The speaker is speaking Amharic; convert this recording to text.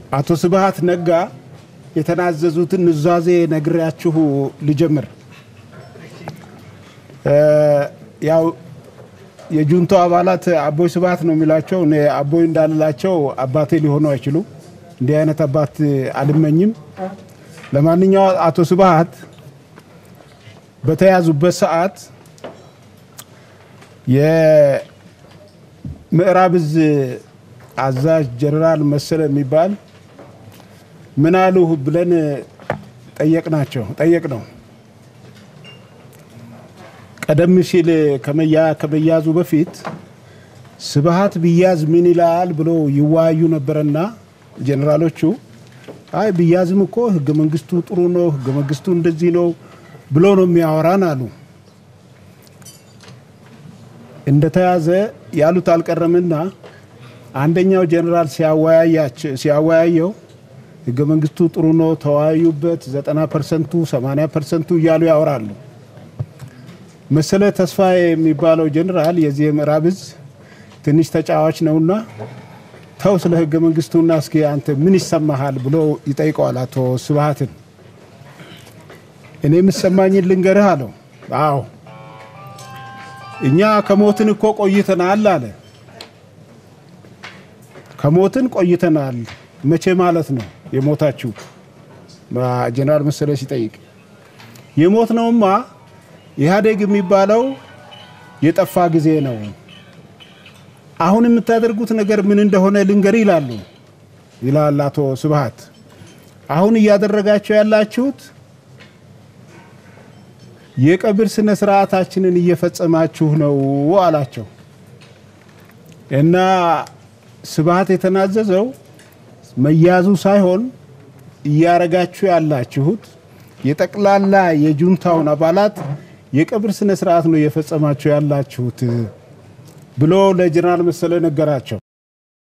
አቶ ስብሃት ነጋ የተናዘዙትን ኑዛዜ ነግሬያችሁ ልጀምር። ያው የጁንታው አባላት አቦይ ስብሃት ነው የሚላቸው። እኔ አቦይ እንዳልላቸው አባቴ ሊሆኑ አይችሉም። እንዲህ አይነት አባት አልመኝም። ለማንኛውም አቶ ስብሃት በተያዙበት ሰዓት የምዕራብ እዝ አዛዥ ጀነራል መሰለ የሚባል ምን አሉ ብለን ጠየቅናቸው ጠየቅ ነው። ቀደም ሲል ከመያዙ በፊት ስብሃት ቢያዝ ምን ይላል ብሎ ይወያዩ ነበረና ጀኔራሎቹ አይ ቢያዝም እኮ ህገ መንግስቱ ጥሩ ነው፣ ህገ መንግስቱ እንደዚህ ነው ብሎ ነው የሚያወራን አሉ። እንደተያዘ ያሉት አልቀረምና አንደኛው ጀኔራል ሲያወያየው ህገ መንግስቱ ጥሩ ነው ተወያዩበት፣ ዘጠና ፐርሰንቱ ሰማንያ ፐርሰንቱ እያሉ ያወራሉ። መሰለ ተስፋዬ የሚባለው ጀኔራል የዚህ የምዕራብ እዝ ትንሽ ተጫዋች ነውና ተው ስለ ህገ መንግስቱና እስኪ አንተ ምን ይሰማሃል ብሎ ይጠይቀዋል አቶ ስብሃትን። እኔ የምሰማኝን ልንገርህ አለው። አዎ እኛ ከሞትን እኮ ቆይተናል አለ። ከሞትን ቆይተናል። መቼ ማለት ነው የሞታችሁ? ጀነራል መሰለ ሲጠይቅ የሞት ነውማ ኢህአዴግ የሚባለው የጠፋ ጊዜ ነው። አሁን የምታደርጉት ነገር ምን እንደሆነ ልንገር ይላሉ ይላል አቶ ስብሃት። አሁን እያደረጋቸው ያላችሁት የቀብር ስነ ስርዓታችንን እየፈጸማችሁ ነው አላቸው። እና ስብሃት የተናዘዘው መያዙ ሳይሆን እያረጋችሁ ያላችሁት የጠቅላላ የጁንታውን አባላት የቀብር ስነ ስርዓት ነው እየፈጸማችሁ ያላችሁት ብሎ ለጀነራል መሰለ ነገራቸው።